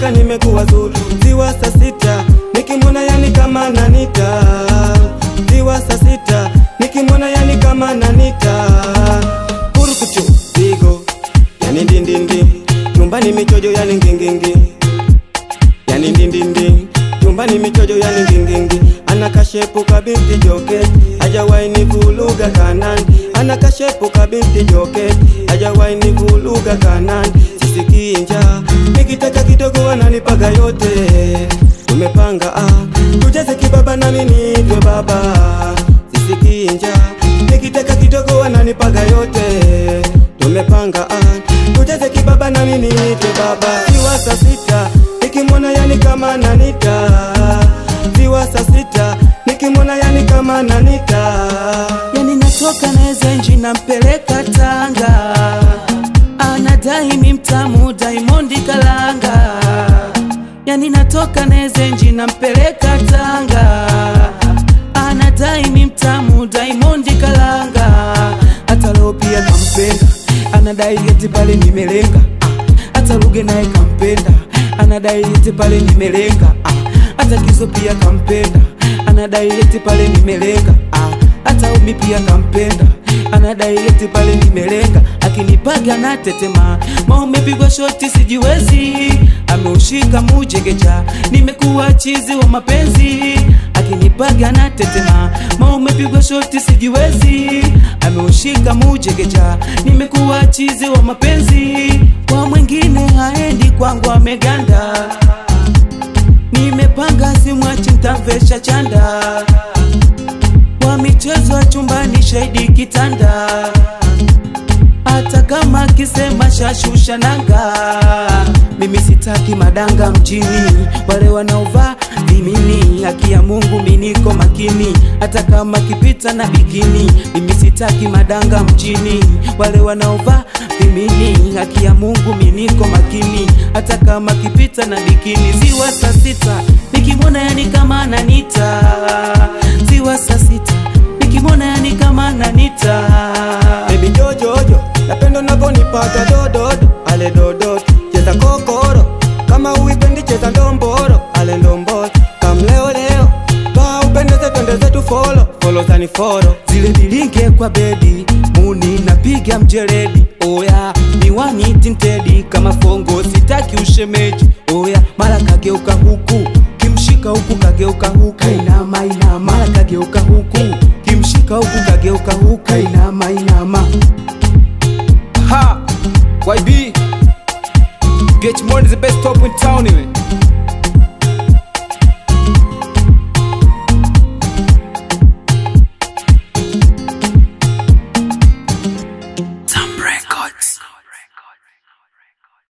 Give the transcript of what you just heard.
mpaka nimekuwa zulu ziwa saa sita nikimwona yani kama nanita ziwa saa sita nikimwona yani kama nanita kurukuchu pigo yani ndindindi nyumbani michojo yani ngingingi yani ndindindi nyumbani michojo yani ngingingi ana kashepu kabinti joket hajawahi nivuluga kanan ana kashepu kabinti joket hajawahi nivuluga kanan sisikii njaa nikitaka kidogo wananipaga yote tumepanga ah tucheze kibaba nami niitwe baba sisikii njaa nikitaka kidogo wananipaga yote tumepanga ah tucheze kibaba nami niitwe baba siwa saa sita nikimwona yani kama nanita ziwa saa sita nikimwona yani kama nanita yani natoka nezenji nampeleka Tanga, anadai mi mtamu Diamond Kalanga. Yani natoka nezenji nampeleka Tanga, anadai mi mtamu Diamond Kalanga. Hata leo pia kampenda, anadai eti pale nimelenga. Ah, Hata Ruge naye kampenda, anadai eti pale nimelenga. Ah, Hata Kizo pia kampenda, anadai eti pale nimelenga. Ah, hata umi pia kampenda anadai eti pale nimelenga akinipaga na tetema maumepigwa shoti sijiwezi ameushika mujegeja nimekuwa chizi wa mapenzi akinipaga na tetema maumepigwa shoti sijiwezi ameushika mujegeja nimekuwa chizi wa mapenzi kwa mwingine haendi kwangu ameganda nimepanga simwachi ntamvesha chanda wa michezo ya chumbani shahidi kitanda hata kama akisema shashusha nanga mimi sitaki madanga mjini wale wanaovaa vimini haki ya mungu miniko makini hata kama kipita na bikini mimi sitaki madanga mjini wale wanaovaa vimini haki ya mungu miniko makini hata kama kipita na bikini ziwa saa sita nikimwona yani kama ananita ziwa saa sita nikimwona yani kama ananita Baby jojojo napendo navyonipata dododo ale dododo cheza kokoro kama uipendi cheza ndomboro ale ndomboro kamleoleo ba upendeze twende zetu folo folo zani foro zile bilinge kwa bedi muni napiga mjeledi oya miwani tintedi kama fongo sitaki ushemeji oya mara kageuka huku kimshika huku kageuka huku kainama inama mara kageuka huku kimshika huku kageuka huku kainama inama Ha! YB! Get money is the best top in town, man.